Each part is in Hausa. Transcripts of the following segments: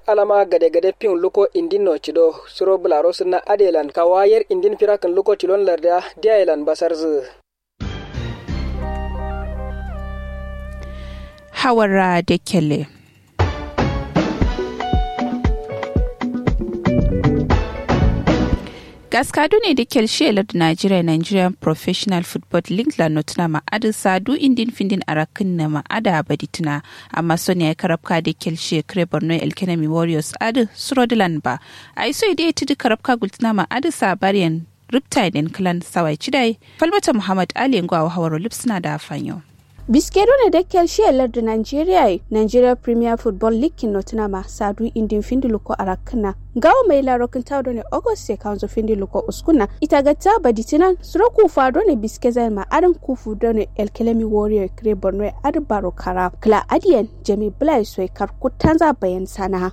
alama gade gade pin luko indin no chido suro bularo sunna adelan kawayer indin firakan luko tilon larda diailan basarzu hawara da kele gaskadu ne da kelshelar da Nigeria Nigerian Professional Football League la notuna ma'adin sadu indin findin arakin na ma'ada badituna amma sonia ya karabka da kelshe kare Borno Elkenemi Warriors adu Surodilan ba a iso idai tudu karabka gultuna ma'adin sabariyan Riptide clan sawai cidai Falmata Muhammad Ali Ngwa hawaro lipsuna da fanyo. biskero ne da kelshiyar da nigeria nigeria premier football league notinama sadu indin findi luko arakana gawo mai larokin tawdo ne august se kanzo findi luko uskuna ita gatta baditinan suro kufa do ne biske zai ma arin kufu do ne elkelemi warrior kre borno ad baro kara kla adiyan jami blai soy kar kutanza bayan sana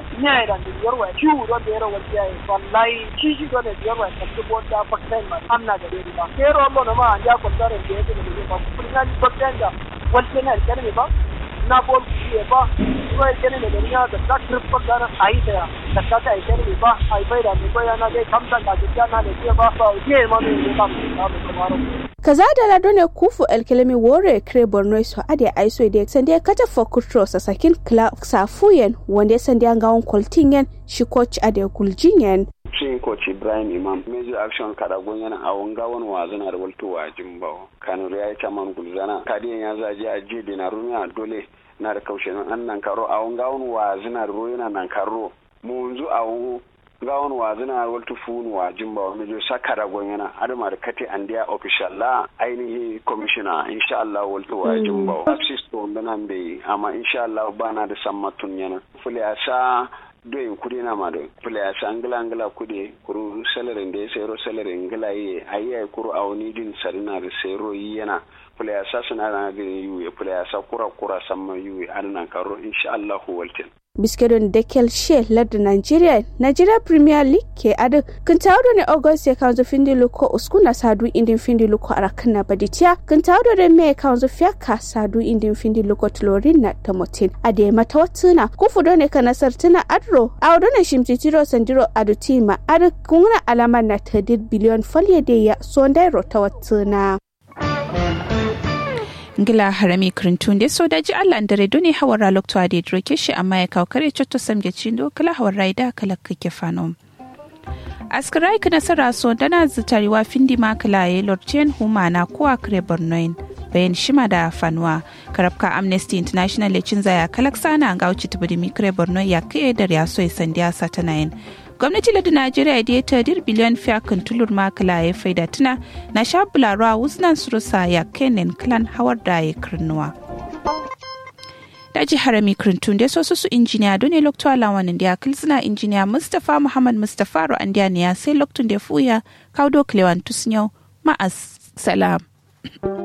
da waltene alkalmi ba na bol kuye ba kuma alkalmi da duniya da ta kirfa gara ayi da da ta ta alkalmi ba ai bai da mu baya na dai kamta da ta na da ke ba ba ke ma ne ba ba kamar kaza da lado ne kufu alkalami wore kre borno so ade aiso de sande kata for kutro sa sakin kla safuyen wanda sande an gawon koltingen shi coach ade guljingen cin coach Ibrahim Imam major action kada yana a wanga wani wazana da walto wa jimbawo kanu ya yi caman gulzana kadiyan ya zaje a je da na rumiya dole na da kaushe nan an nan karo a wanga wani wazana da yana nan karo mu yanzu a ga wani wazana walto funu wa jimbawo major saka da yana adama da kate andiya official la ainihi commissioner insha Allah walto wa jimbawo assist to nan bai amma insha Allah bana da sammatun yana fule sa doyin kudi na ma doyin players angila angila kudi kuru salarin da ya sayro salarin angila yi ayi ay kuru awni din sarina da sayro yi yana players suna na ga yuwe players kura kura samma yuwe annan karo insha Allah waltin biskedon dekel she ladda nigeria nigeria premier league ke adu kun tawdo ne august ya kanzo findi luko uskuna sadu indin findi luko arakana baditia kun tawdo ne me kanzo fiaka sadu indin findi luko tlorin na tamotin ade mata watuna kufudo ne kana sartina adro awdo ne shimtitiro sandiro adu tima adu kuna alama na tadir biliyon falye de ya sondairo ta watuna ngila harami krintun de so daji Allah ndare doni hawara lokto ade droke shi amma ya kawo kare chotto samge chindo kala hawara ida kala kake fanom askirai kana sara so dana zitariwa findi makala ye lortien humana kuwa kare bornoin bayan shima da fanuwa karabka amnesty international le cin zaya kalaksana ga wuce tubudi mikre borno ya kai da ya so sandiya satanayin gwamnati ladi najeriya da ya tadir biliyan fiya kan tulur makala ya faida tuna na sha bularwa wuznan surusa ya kenan klan hawar da ya kirnuwa daji harami kirintun da sosu su injiniya don ne lokto alawanin da ya kilsina injiniya mustapha muhammad mustapha ro an ya sai loktun da fuya kaudo klewan tusnyau ma'as salam